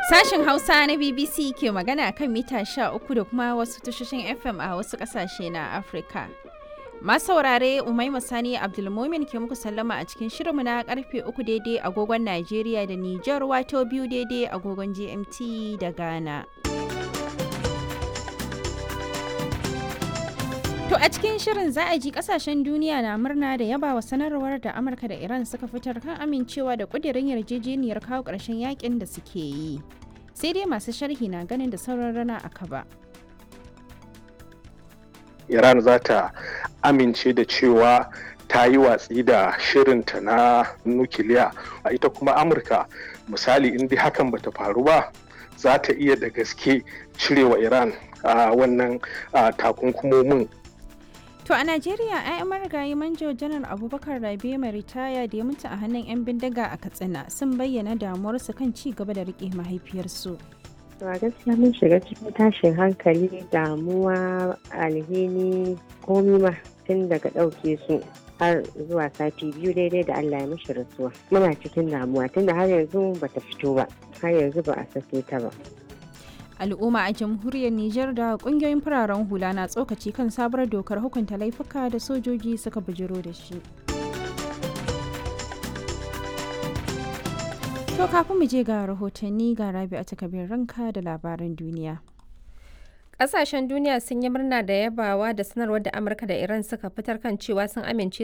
Sashen Hausa na BBC ke magana kan mita 13 da kuma wasu tashoshin FM a wasu ƙasashe na Afirka. Masu saurare Umaima Sani Abdulmumin ke muku sallama a cikin shirinmu na karfe 3 daidai agogon Najeriya da Nijar wato biyu daidai agogon GMT da Ghana. To a cikin shirin za a ji kasashen duniya na murna da yabawa sanarwar da Amurka da Iran suka fitar kan amincewa da kudirin yarjejeniyar kawo ƙarshen yakin da suke yi. Sai dai masu sharhi na ganin da sauran rana a kaba. Iran za ta amince da cewa ta yi watsi da shirinta na nukiliya a ita kuma Amurka misali in dai hakan bata faru ba za ta iya da gaske cirewa Iran a wannan takunkumomin To a Najeriya, 'ya'yan marigayi manjo janar Abubakar Rabe mai ritaya da ya mutu a hannun 'yan bindiga a Katsina sun bayyana damuwarsu kan ci gaba da rike mahaifiyarsu. To a gaskiya mun shiga cikin tashin hankali damuwa alhini komi ma tun daga ɗauke su har zuwa sati biyu daidai da Allah ya mishi rasuwa. Muna cikin damuwa tunda har yanzu bata fito ba, har yanzu ba a sake ta ba. al'umma a jamhuriyar Nijar da kungiyoyin fararen hula na tsokaci kan sabuwar dokar hukunta laifuka da sojoji suka bujiro da shi. To kafin mu je ga rahotanni ga rabi a takabin ranka da labaran duniya. Ƙasashen duniya sun yi murna da yabawa da sanarwar da Amurka da Iran suka fitar kan cewa sun amince